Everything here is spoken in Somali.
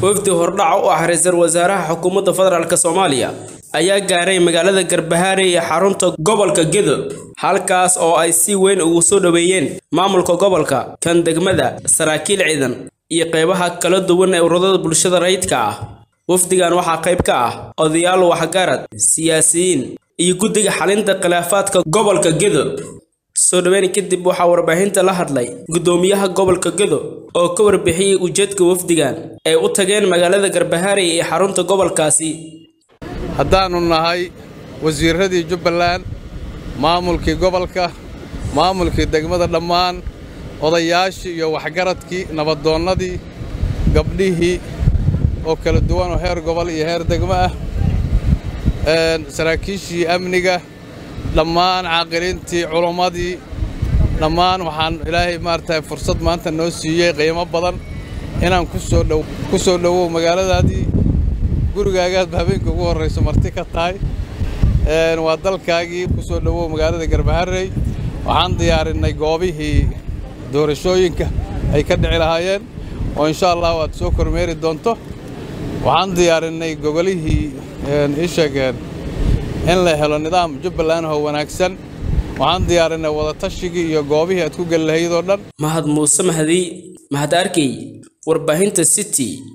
wafdi hordhaca u ah ra-iisul wasaaraha xukuumadda federaalk soomaaliya ayaa gaaray magaalada garbahaare ee xarunta gobolka gedo halkaas oo ay si weyn ugu soo dhoweeyeen maamulka gobolka kan degmada saraakiil ciidan iyo qeybaha kala duwan ee ururada bulshada rayidka ah wafdigan waxaa qayb ka ah odayaal waxgarad siyaasiyiin iyo guddiga xalinta khilaafaadka gobolka gedo soo dhoweyn kadib waxaa warbaahinta la hadlay guddoomiyaha gobolka gedo oo ka warbixiyey ujeedka wafdigan ay u tageen magaalada garbahaare ee xarunta gobolkaasi haddaannu nahay wasiirradii jubbaland maamulkii gobolka maamulkii degmada dhammaan odayaashii iyo waxgaradkii nabadoonnadii gabdhihii oo kala duwan oo heer gobol iyo heer degmo ah saraakiishii amniga dhammaan caaqiliintii culammadii dhammaan waxaan ilaahay maaragtay fursad maanta noo siiyey qiimo badan inaan ku soo dhowow magaaladaadii gurigaagaadba habeenkii ugu horrayso marti ka tahay waa dalkaagii ku soo dhowow magaalada garbaharey waxaan diyaarinnay goobihii doorashooyinka ay ka dhici lahaayeen oo insha allah aad soo kormeeri doonto waxaan diyaarinnay gogolihii ii sheegeen in la helo nidaam jubbaland oo wanaagsan waxaan diyaarinnay wadatashigii iyo goobihii aad ku geli lahayd oo dhan mahad muuse mahdi mahad arkey warbaahinta city